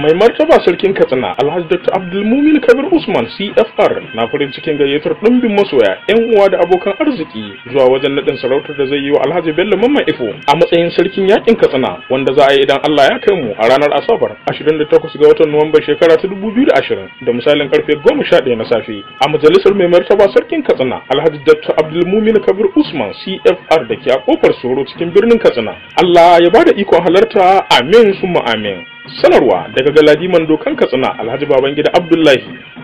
mai martaba sarkin katsina alhaji dr abdulmumin kabir usman cfr na farin cikin gayyatar ɗumbin masoya yan uwa da abokan arziki zuwa wajen naɗin sarautar da zai yi wa alhaji bello mamman ifo a matsayin sarkin yakin katsina wanda za a yi idan allah ya kai mu a ranar asabar 28 ga watan nuwamba shekara ta 2020 da misalin karfe 11 na safe a majalisar mai martaba sarkin katsina alhaji dr abdulmumin kabir usman cfr da ke a kofar soro cikin birnin katsina allah ya bada ikon halarta amin summa amin sanarwa daga galadiman dokan katsina alhaji babangida abdullahi